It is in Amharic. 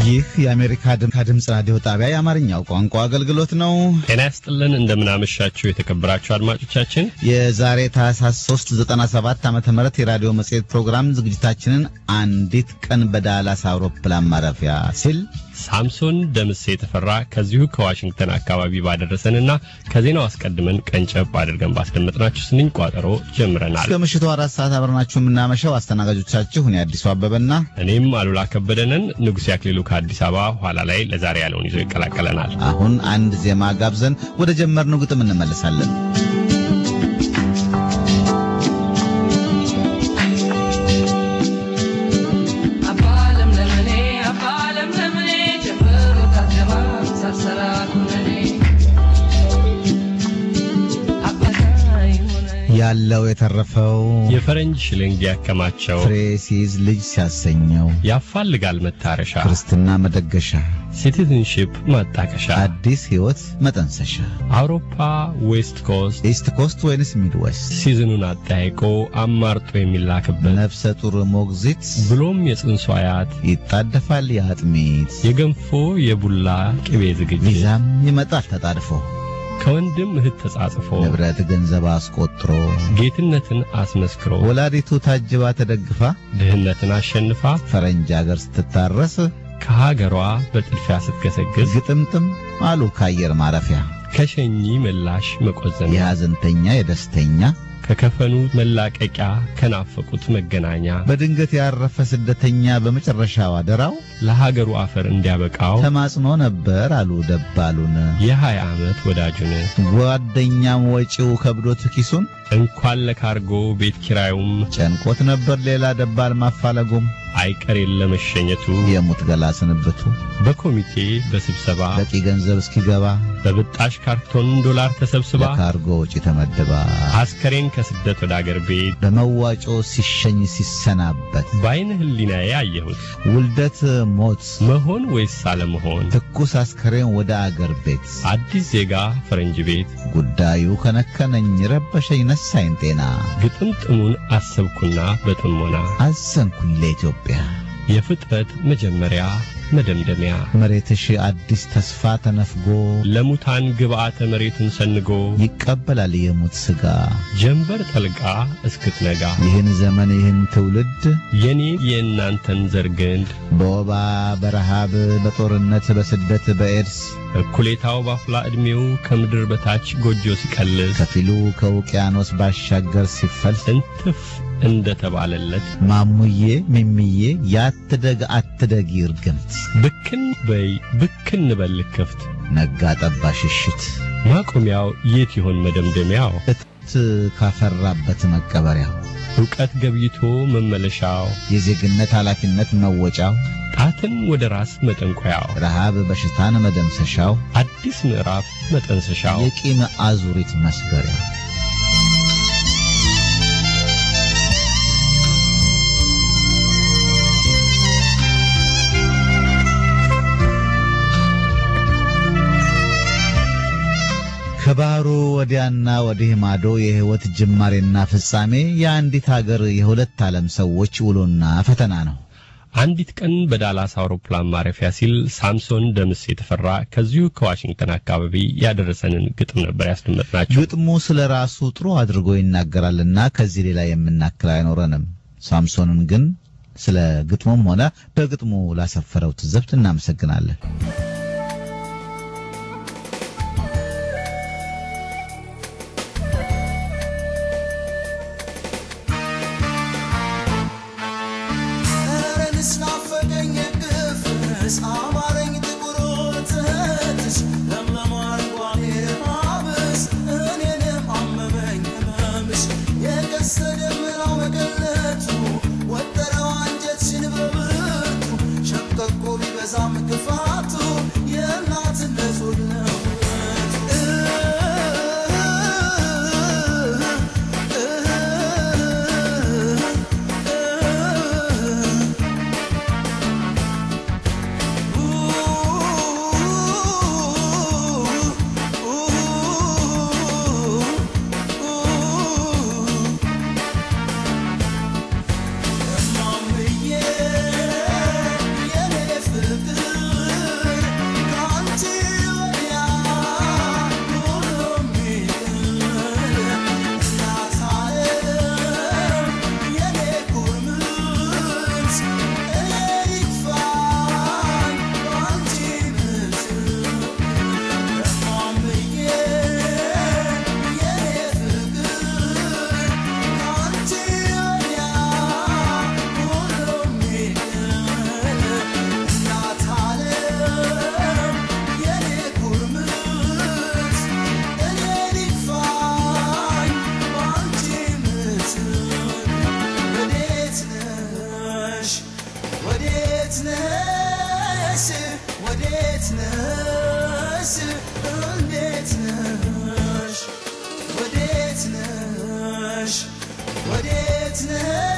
ይህ የአሜሪካ ድምፅ ራዲዮ ጣቢያ የአማርኛው ቋንቋ አገልግሎት ነው። ጤና ያስጥልን። እንደምናመሻችሁ የተከበራችሁ አድማጮቻችን የዛሬ ታህሳስ 3 97 ዓመተ ምህረት የራዲዮ መጽሔት ፕሮግራም ዝግጅታችንን አንዲት ቀን በዳላስ አውሮፕላን ማረፊያ ሲል ሳምሶን ደምሴ የተፈራ ከዚሁ ከዋሽንግተን አካባቢ ባደረሰንና ከዜናው አስቀድመን ቀንጨብ አድርገን ባስደመጥናችሁ ስንኝ ቋጠሮ ጀምረናል። እስከ ምሽቱ አራት ሰዓት አብረናችሁ የምናመሸው አስተናጋጆቻችሁ እኔ አዲሱ አበበና እኔም አሉላ ከበደንን። ንጉሴ አክሊሉ ከአዲስ አበባ ኋላ ላይ ለዛሬ ያለውን ይዞ ይቀላቀለናል። አሁን አንድ ዜማ ጋብዘን ወደ ጀመርነው ግጥም እንመለሳለን። ያለው የተረፈው የፈረንጅ ሽልንግ ያከማቸው ፍሬ ሲይዝ ልጅ ሲያሰኘው ያፋልጋል መታረሻ ክርስትና መደገሻ ሲቲዝንሺፕ ማጣቀሻ አዲስ ሕይወት መጠንሰሻ አውሮፓ ዌስት ኮስት ኢስት ኮስት ወይንስ ሚድ ዌስት ሲዝኑን አጠያይቆ አማርጦ የሚላክበት ነፍሰ ጡር ሞግዚት ብሎም የጽንሱ አያት ይጣደፋል የአጥሚት የገንፎ የቡላ ቅቤ ዝግጅት ቪዛም ይመጣል ተጣድፎ ከወንድም እህት ተጻጽፎ ንብረት ገንዘብ አስቆጥሮ ጌትነትን አስመስክሮ ወላዲቱ ታጅባ ተደግፋ ድህነትን አሸንፋ ፈረንጅ አገር ስትታረስ ከሀገሯ በጥድፊያ ስትገሰግስ ግጥምጥም አሉ ከአየር ማረፊያ ከሸኚ ምላሽ መቆዘሚያ የሐዘንተኛ የደስተኛ ከከፈኑ መላቀቂያ ከናፈቁት መገናኛ በድንገት ያረፈ ስደተኛ በመጨረሻው አደራው ለሀገሩ አፈር እንዲያበቃው ተማጽኖ ነበር አሉ ደባሉን የሀያ ዓመት ወዳጁን ጓደኛም ወጪው ከብዶት ኪሱን እንኳን ለካርጎ ቤት ኪራዩም ጨንቆት ነበር ሌላ ደባል ማፋለጉም አይቀር የለመሸኘቱ የሙት ገላ ስንብቱ በኮሚቴ በስብሰባ በቂ ገንዘብ እስኪገባ በብጣሽ ካርቶን ዶላር ተሰብስባ ለካርጎ ወጪ ተመድባ አስከሬን ከስደት ወደ አገር ቤት በመዋጮ ሲሸኝ ሲሰናበት በአይነ ህሊናዬ አየሁት ውልደት ሞት መሆን ወይስ አለመሆን ትኩስ አስከሬን ወደ አገር ቤት አዲስ ዜጋ ፈረንጅ ቤት ጉዳዩ ከነከነኝ ረበሸኝ ነሳኝ ጤና ግጥምጥሙን አሰብኩና በጥሞና አዘንኩኝ ለኢትዮጵያ የፍጥረት መጀመሪያ መደምደሚያ መሬትሽ አዲስ ተስፋ ተነፍጎ ለሙታን ግብዓተ መሬቱን ሰንጎ ይቀበላል የሙት ሥጋ ጀንበር ጠልቃ እስክትነጋ ይህን ዘመን ይህን ትውልድ የኔ የእናንተን ዘር ግንድ በወባ በረሃብ በጦርነት በስደት በኤድስ እኩሌታው ባፍላ ዕድሜው ከምድር በታች ጎጆ ሲቀልስ ከፊሉ ከውቅያኖስ ባሻገር ሲፈልስ እንትፍ እንደተባለለት ማሙዬ ሚሚዬ ያትደግ አትደግ ይርግምት ብክን በይ ብክን በል ክፍት ነጋ ጠባ ሽሽት ማቆሚያው የት ይሆን መደምደሚያው እትብት ካፈራበት መቀበሪያው ዕውቀት ገብይቶ መመለሻው የዜግነት ኃላፊነት መወጫው ጣትን ወደ ራስ መጠንቆያው ረሃብ በሽታን መደምሰሻው አዲስ ምዕራፍ መጠንሰሻው የቂም አዙሪት መስበሪያው ከባህሩ ወዲያና ወዲህ ማዶ የሕይወት ጅማሬና ፍጻሜ የአንዲት ሀገር የሁለት ዓለም ሰዎች ውሎና ፈተና ነው። አንዲት ቀን በዳላስ አውሮፕላን ማረፊያ ሲል ሳምሶን ደምስ የተፈራ ከዚሁ ከዋሽንግተን አካባቢ ያደረሰንን ግጥም ነበር ያስደመጥናችሁ። ግጥሙ ስለ ራሱ ጥሩ አድርጎ ይናገራልና ከዚህ ሌላ የምናክል አይኖረንም። ሳምሶንን ግን ስለ ግጥሙም ሆነ በግጥሙ ላሰፈረው ትዝብት እናመሰግናለን። ክፋቱ ነህ